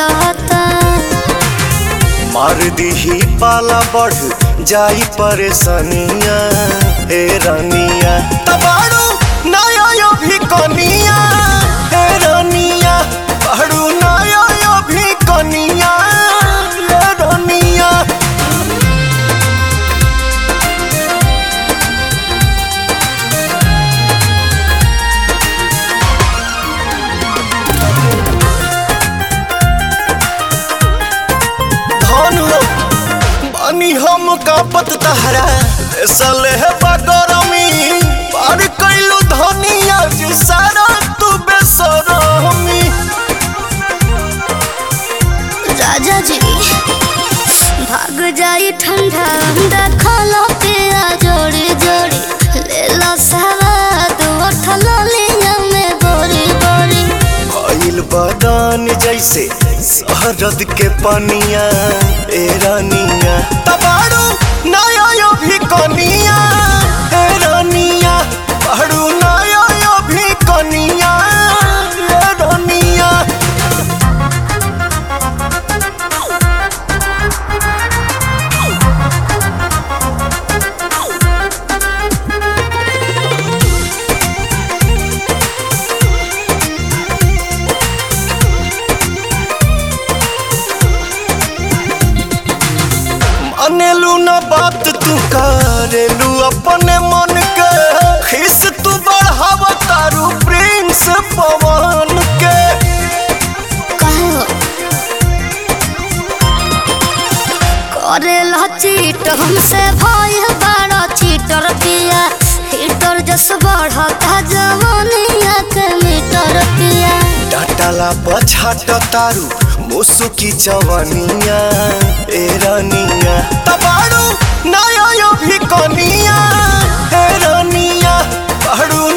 रहता मार दीही पाला बढ़ जाई परेशानिया हे रानिया तबाड़ू नया यो भी कनिया हे रानिया बाड़ू नया यो भी कनिया हे रानिया धनु बानी हम कापत तहरा सले है बगरमी पार कैलू धनिया जी सारा तू बेसरमी राजा जी भाग जाई ठंडा अंडा खाला पिया जोड़ी जोड़ी ले लो सवाद उठल लिया में बोरी बोरी भइल बदान जैसे शहरद के पनिया ए रानिया तबाड़ू नया यो भी कनिया ए रानिया बाड़ू नया यो भी कनिया ए रानिया मानेलू ना बात तू करेलू अपने मन के खिस तू बढ़ाव तारू प्रिंस पवन के कहो करे ला चीट हमसे भय बड़ा चीटर पिया हीटर जस बढ़ता जवानिया के मीटर पिया डाटाला पछाट तारू मुसुकी जवानिया ए रानिया तबाड़ू नया यो भी कनिया ए रानिया बाड़ू